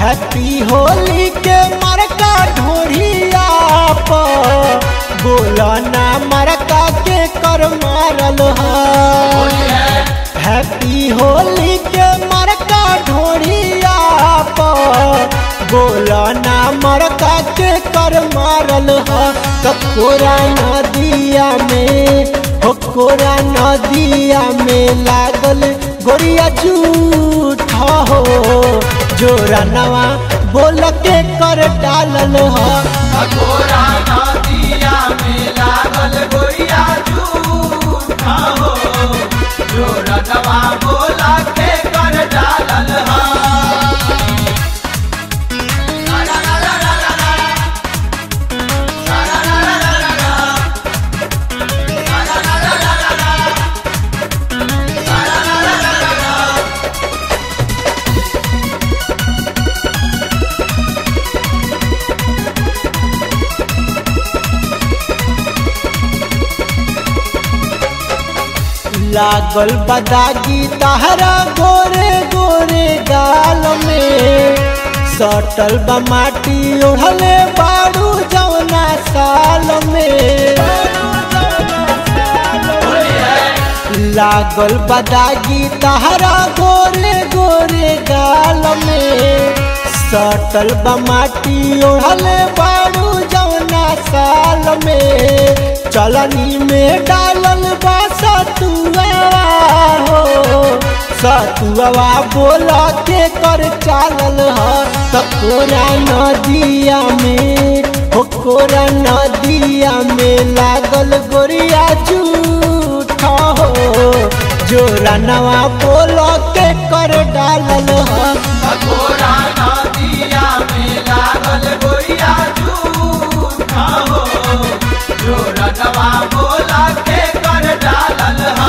Happy Holi के मरका ढोढ़िया पर बोला ना मरका के कर मारल है हैप्पी होली के मरका ढोढ़िया पर बोला ना मरका के कर मारल है ककोरा नदिया में हो कोरा नदिया में लागल गोरिया झूठा हो जोरा नवा बोल के कर डालल है अघोरा नदिया में लागल गोरिया झूठा हो जो रनवा बोला के कर डालल हा ला ला ला ला ला ला ला। ला ला ला ला ला ला ला। ला ला ला ला ला ला ला। ला ला ला ला ला ला ला। लागल बदागी तहरा गोरे गोरे गाल में सटल बा माटी ओढ़ले बाड़ू जौना साल में लागल बदागी तहरा गोरे गोरे गाल में सटल बा माटी ओढ़ले बाड़ू जौना साल में चलनी में डालल बा सतुआ हो सतुआ बोल के कर चालल ह तकोरा नदिया में हो कोरा नदिया में लागल गोरिया झूठा हो जोरा नवा बोल के कर डालल ह अघोरा नदिया में लागल गोरिया झूठा हो जो रनवा बोला के कर डालल हा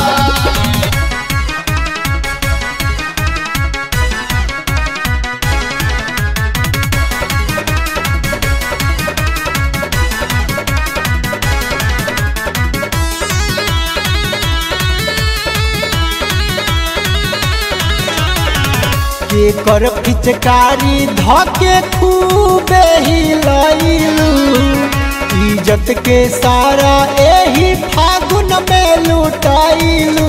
के कर पिचकारी धके खूबे हिलैलू इज्जत के सारा एही फागुन में लुटाइलू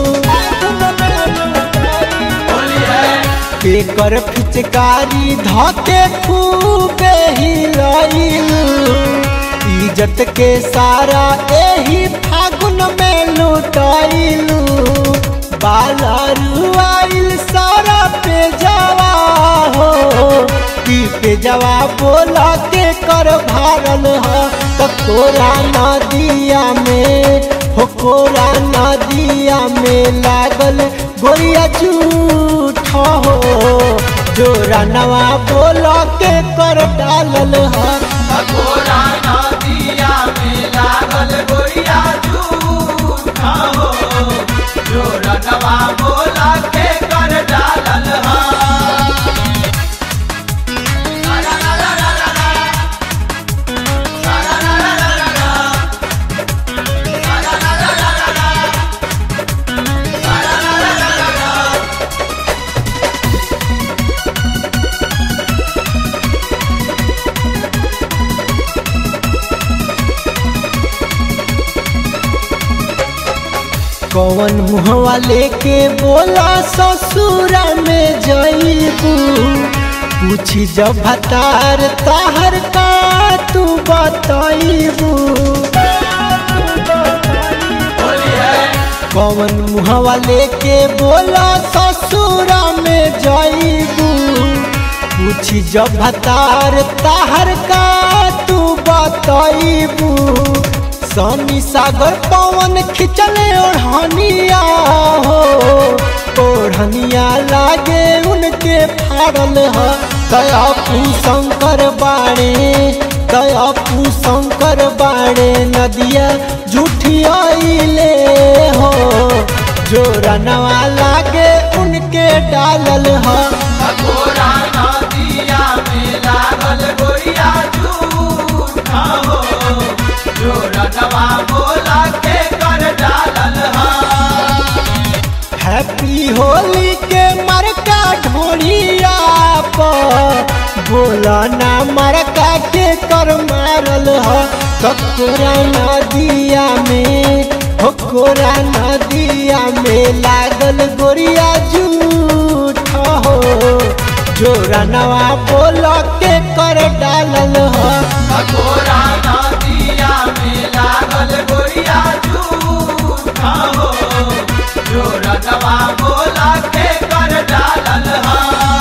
के कर पिचकारी धके खूबे हिलैलू इज्जत के सारा एही फागुन में लुटाइलू बालरू आइल सारा पे जवा हो की पे जवा बोला के कर भारल ह ककोरा नदिया में हो कोरा नदिया में लागल गोरिया झूठा हो जोरा नवा बोला के कर डालल ह अघोरा नदिया में लागल गोरिया झूठा हो जो रनवा बोला के कर डालल हा ला ला ला ला ला ला ला। ला ला ला ला ला ला ला। ला ला ला ला ला ला ला। ला ला ला ला ला ला ला। कौन मुहवा लेके बोला ससुरा में जईबू पूछी जब भतार ताहर का तू बताइबू कौन मुहवा लेके बोला ससुरा में जईबू पूछी जब भतार ताहर का तू बताइबू सनी सागर पवन खिंचले ओढ़निया हो ओढ़निया लागे उनके फाड़ल ह दयापू शंकर बाणे दयापू शंकर बाणे नदिया झूठियाइले हो जो रनवा लागे उनके डालल ह अघोरा नदिया में लागल गोरिया झूठा हो जो रनवा बोला के कर डालल हा हैप्पी होली के मरका ढोलिया पर बोला ना मरका के कर मारल ह ककोरा नदिया में हो कोरा नदिया में लागल गोरिया झूठ हो जोरा नवा बोल के कर डालल ह ककोरा नदिया में लागल गोरिया झूठा हो जो रतवा बोला के कर डालल हा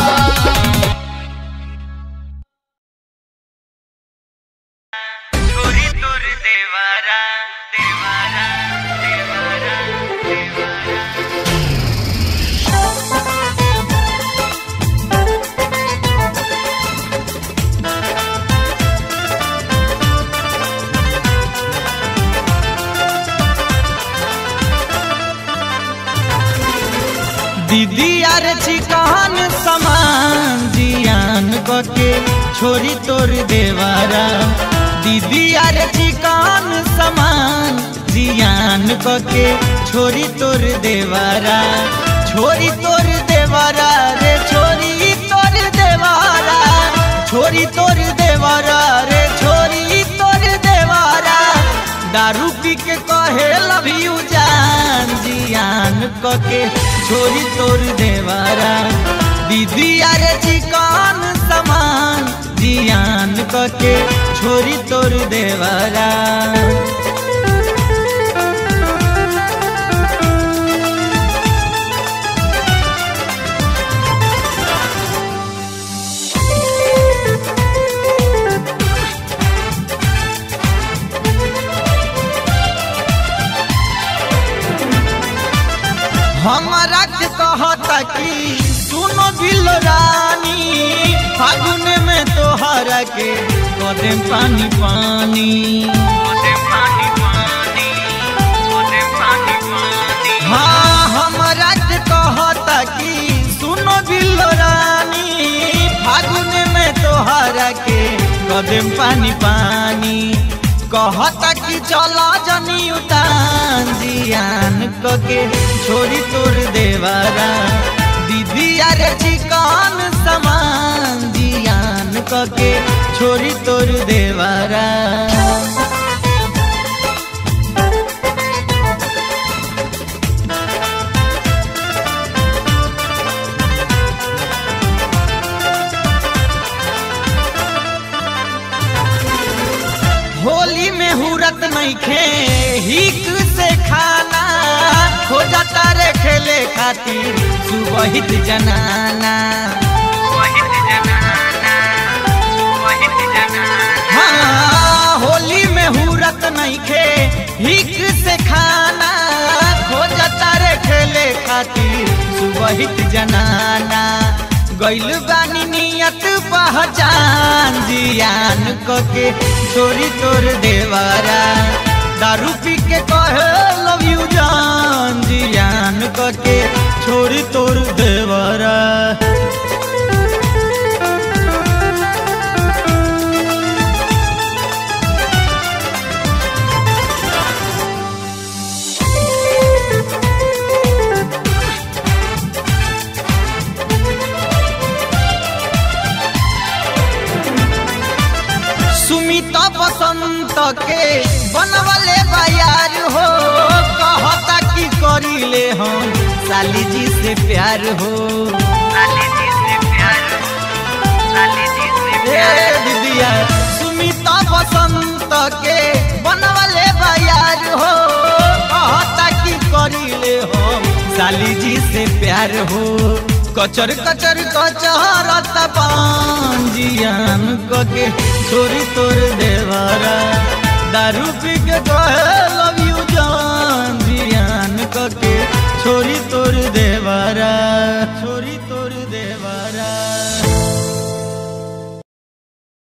छोरी तोर देवारा देवारा देवारा देवारा दीदी यार चिकन समान जियान के छोरी तोर देवारा दीदी यार चिकन समान जियान के छोरी तोर देवारा छोरी तोर देवारा रे छोरी तोर देवारा छोरी तोर देवारा रे छोरी तोर देवारा दारू पी के कहे लव यू जान जियान के छोरी तोर देवारा दीदी अरे चिकन समान जियान के छोरी तोर देवारा हमारा के कहता कि सुनो बिल रानी फागुन में तोहरा के कदम पानी पानी कदम पानी पानी कदम पानी पानी हाँ हमारा के कहता कि सुनो बिल रानी फागुन में तोहरा के कदम पानी पानी कहता कि चला जनी उतान जियान के छोरी तोर देवारा दीदी अरे चिकन समान जियान के छोरी तोर देवारा होली में हुरत नहीं खे हिक से खाना हो जाता रे खेले खातिर सुबहित जनाना सुबहित जनाना सुबहित जनाना हाँ होली में हुरत नहीं खे हिक से खाना हो जाता रे खेले खातिर सुबहित जनाना गैल बानी नियत पहचान जियान के छोरी तोर देवारा दारू पी के कहे लव यू जान जियान के छोरी तोर देवारा सुमित बसंत के बनवले बायार हो कहता कि करीले हम साली जी से प्यार हो साली जी से प्यार साली जी से प्यार दीदिया सुमित बसंत के बनवले बायार हो कहता कि करीले हम साली जी से प्यार हो कचर कचर कचहरत पांजियान के छोरी तोर देवारा दारू पी के कहे